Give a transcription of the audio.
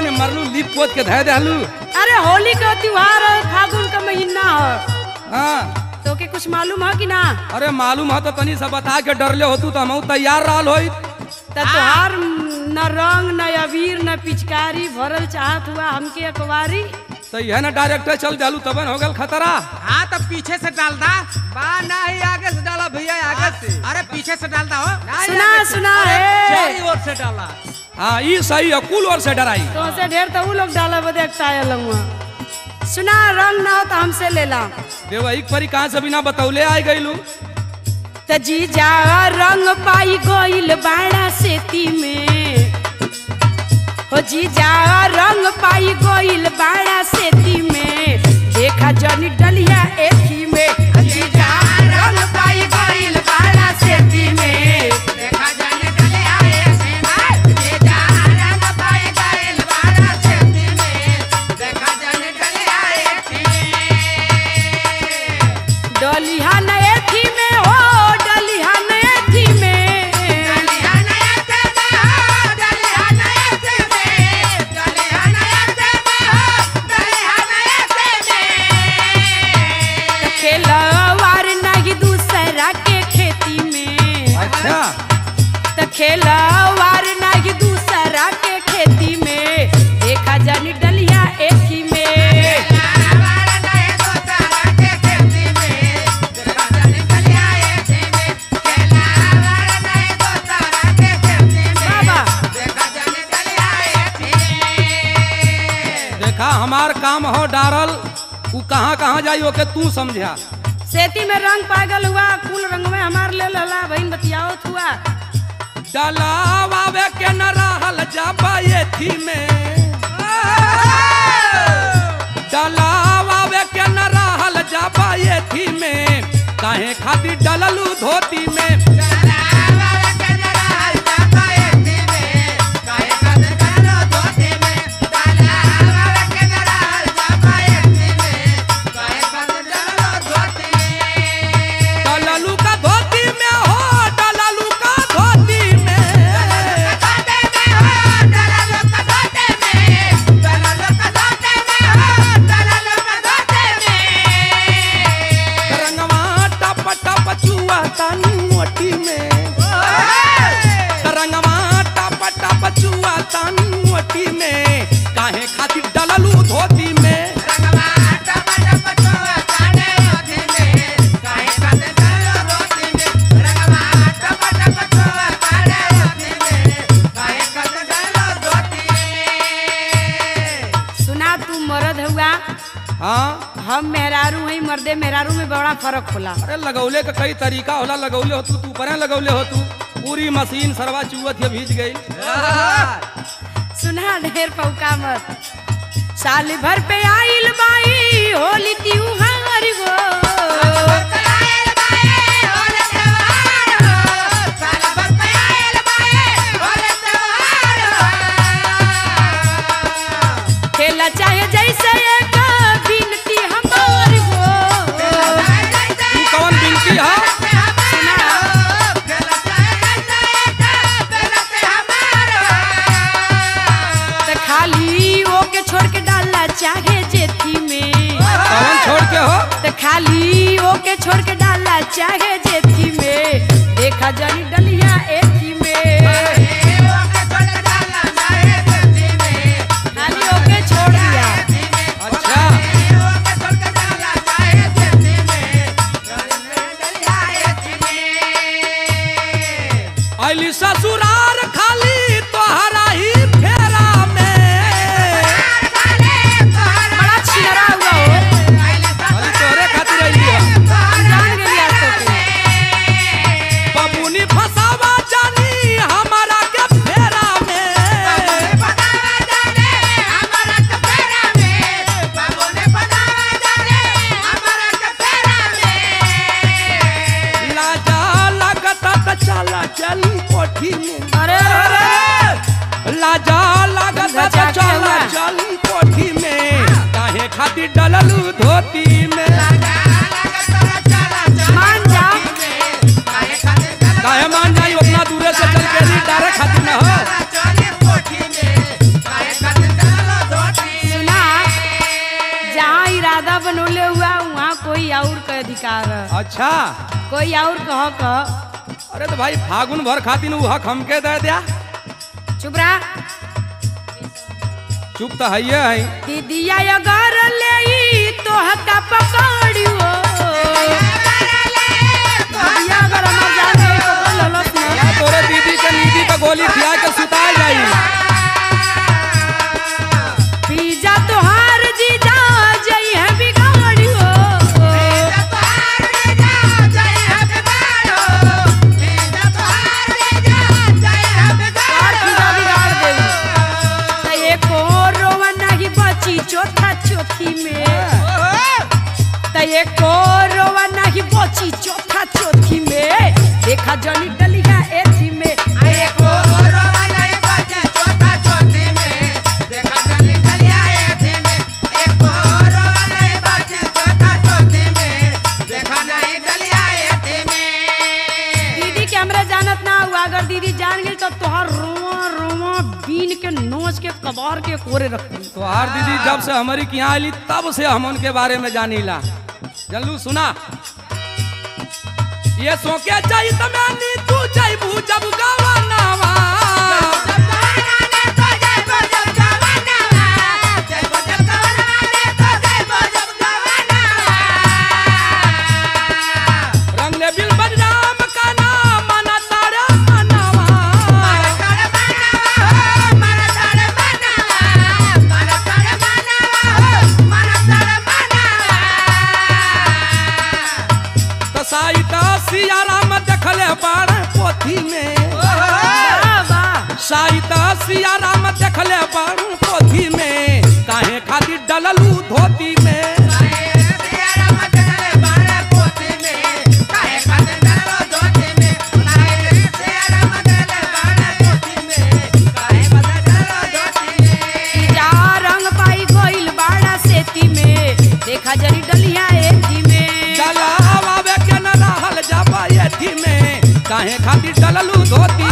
में मरलू लिप पोत के धय दहलू अरे होली का त्योहार है फागुन का महीना है हाँ तो के कुछ मालूम है कि ना अरे मालूम है तो तनी सब बता के डरले होतू तो हम तैयार रहल होई त तोहार न रंग न अबीर न पिचकारी भरल चाहत हुआ हमके अखबारी तो यह ना डायरेक्टर चल जालू तबन हो गल खतरा हाँ तो पीछे से डाल दा बा नहीं आगे से डाला भैया आगे से अरे पीछे से डाल दा हो नहीं, सुना आगे से। सुना अरे, है चारी ओर से डाला हाँ ई सही है कुल और से डराई तो से ढेर तो उ लोग डाला बदे आयल हुआ सुना रंग ना हो तो हमसे ले ला देवा एक परी कहाँ से बिना बतौले आई गईलू त जीजा रंग पाई गइल बाड़ा सेती में हो जीजा रंग पाई गइल बाड़ा सेती में देखा जनी डलिया एथी में जीजा रंग पाई गइल बाड़ा सेती में देखा जाने डले आए से भाई ये जा रंग पाए गए बारा से में देखा जाने डले आए थे डलिया न एथी में हो डलिया न एथी में डलिया नया से में डलिया नया से में डलिया नया से में डलिया नया से में खेलवार नहीं दूसरा के खेती में अच्छा त खेलवार नहीं दूसरा के खेती में देखा जानी डलिया एक ही में हमारा नए तो सारा के खेती में देखा जाने डले आए थे में खेला हमारा नए तो सारा के खेती में बाबा देखा जाने डले आए थे देखा हमार काम हो डारल उ कहाँ कहाँ जाई ओके तू समझा सेती में रंग पागल हुआ कुल रंग में हमार ले लला बहन बतियाओ हुआ डलावे के न रहल जाबा ये थी में डलावे के न रहल जाबा ये थी में काहे खातिर डललू धोती में हमारा के जरा हल्का पाए थी में काहे कद करो धोती में डाला हमारा के जरा हल्का पाए थी में काहे कद करो धोती में डललू का धोती में हो डललू का धोती में काटे में हो डाला लोग का धोते में डाला लोग का धोते में हो डाला लोग का धोते में रंगवा टप टप चुआ तानी मोटी में रंगवा टप टप चुआ तानी मोटी में काहे खातिर डललू धोती में रंगवा टप टप चोआ काटे होती में काहे कद करो धोती में रंगवा टप टप चोआ काटे होती में काहे कद करो धोती में सुना तू मर्द हुआ हाँ हम मेहरारू हई मर्दे मेहरारू में बड़ा फर्क होला अरे लगौले का कई तरीका होला लगौले हो तू तू परे लगौले हो तू पूरी मशीन सरवा चुवत ये भीज गई सुना ढेर पौका मत साल भर पे आइल बाई होली त्योहार गो आयल बाए होले त्योहार हो साल भर पे आयल बाए होले त्योहार हो खेला चाहे जैसे एक बिनती हमार गो तू कौन बिनती है त खाली ओके छोड़ के डाला चाहे जेथी में कौन छोड़ के हो त खाली ओके छोड़ के डाला चाहे जेथी में देखा जानी डलिया एथी में खाली ओके छोड़ दिया अच्छा अली ससुरार खाली तोहरा ही फेरा में बड़ा छिनरा हुआ हो खाली तोहरे खातिर अइली है जान गेलिया तो बबुनी फसावा जानी हमारा के फेरा में लाजा लागत त चला चली कोठी में अरे अरे लाजा लागत त बचा के चला हुआ। चली कोठी में काहे खातिर डललू धोती में मान जा काहे मान जाई उतना दूरे से चल के ली डारे खातिर न हो के अधिकार है। अच्छा कोई और कह कह अरे तो भाई फागुन भर खातिर उ हक हमके दे दिया चुप रहा चुप तो है है दीदिया अगर ले तो हका पकड़ियो दीदिया अगर हमार जान गई तो बोल ललस ना या तोरे दीदी के नीदी पे गोली खिया के सुता जाई पिज्जा तोहार जीजा जई है बिगाड़ियो तोहार पिज्जा बिगाड़ देवी त एको रोवा नाही बची चौथा चौथी में त एको रोवा नाही बची चौथा चौथी में देखा जनी डलिया एथी में दीदी के हमरा जानत ना हुआ अगर दीदी जान गई तो तोहार रोवा रोवा बीन के नोच के कबार के कोरे रख दी तोहार दीदी जब से हमारी के यहाँ आईली तब से हम उनके बारे में जानीला जल्लू सुना ये सोके जाई तमानी तू जाइबू जब गावा नावा रंग ले बिल बदनाम का नाम मना तारा मनावा तो साईता सियाराम देखले बाड़ पोथी में बाबा साईता सियाराम देखले बाड़ पोथी में काहे खातिर डललू धोती में जा रंग पाई गइल बाड़ा सेती में देखा जनी डलिया एथी में चला आवे के न रहल जाबा एथी में काहे खातिर डललू धोती